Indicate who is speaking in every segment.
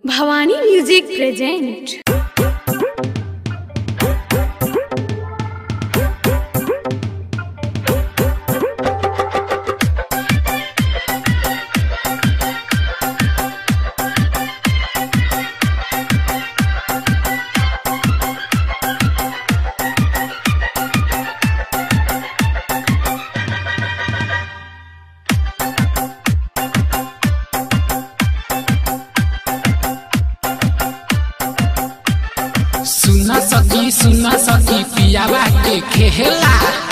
Speaker 1: Bhavani music present
Speaker 2: सुना सकी सुना सकी पियावा के खेला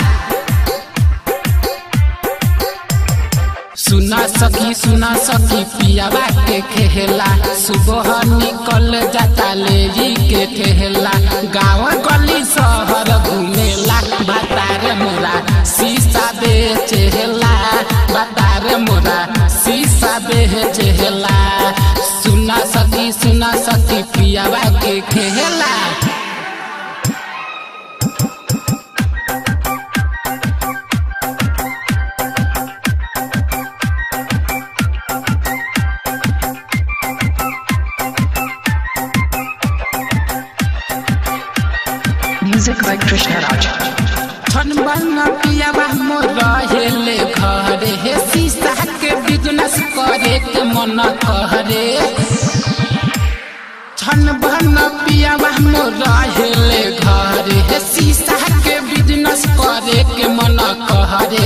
Speaker 2: सुना सकी सुना सकी पियावा के खेला सुबह निकल जाता लेजी के ठेला गाँव गली शहर घूमेला बतार मोरा शीशा बेचेला बतार मोरा शीशा बेचेला सुना सकी सुना सकी पियावा के खेला
Speaker 3: Music by Krishna Raj.
Speaker 2: छनबन पियावा मोर रहेले घरे हे शीशा के बिजनेस करे के मन करे छनबन पियावा मोर रहेले घरे हे शीशा के बिजनेस करे के मन करे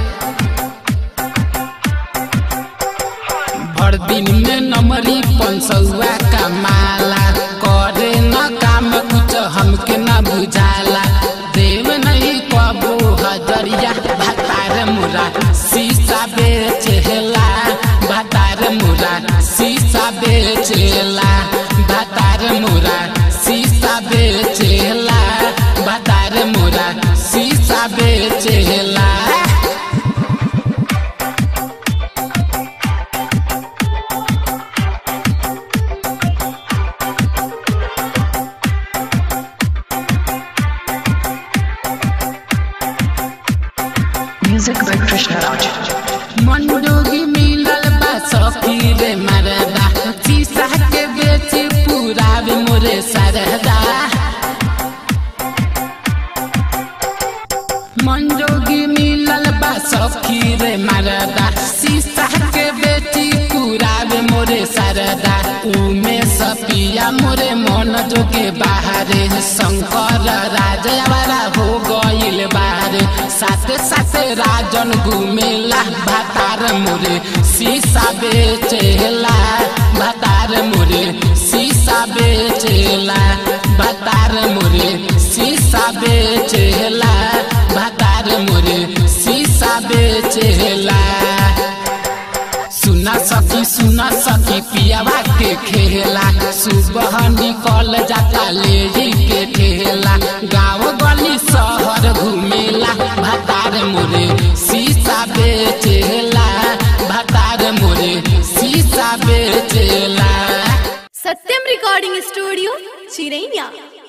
Speaker 2: भर दिन में नमरी पंसौआ का माला करे न काम कुछ हमके न बुझाला देव नहीं कबो हजरिया भतार मुरा शीशा बेचेला भतार मुरा शीशा बेचेला भतार मुरा शीशा बेचेला भतार मुरा शीशा बेचेला
Speaker 3: Music by Krishna Raj.
Speaker 2: मंडोगी मिलल बा सखी रे मरदा शीशा के बेची पूरा भी मोरे सरदा मंडोगी मिलल बा सखी रे मरदा शीशा के बेची पूरा भी मोरे सरदा उमे सपिया मोरे मन जोगे बाहरे शंकर राजवाड़ा हो गइल बाहरे साथे साथे राजन घुमेला भातार मोरे शीशा बेचेला भातार मोरे शीशा बेचेला भातार मोरे शीशा बेचेला भातार मोरे शीशा बेचेला सुना सकी सुना सकी पियावा के खेला सुबह निकल जाता लेजी के ठेला गाँव गली शहर घूमेला भतार मोरे शीशा बेचेला भतार मोरे शीशा बेचेला
Speaker 1: सत्यम रिकॉर्डिंग स्टूडियो चिरैया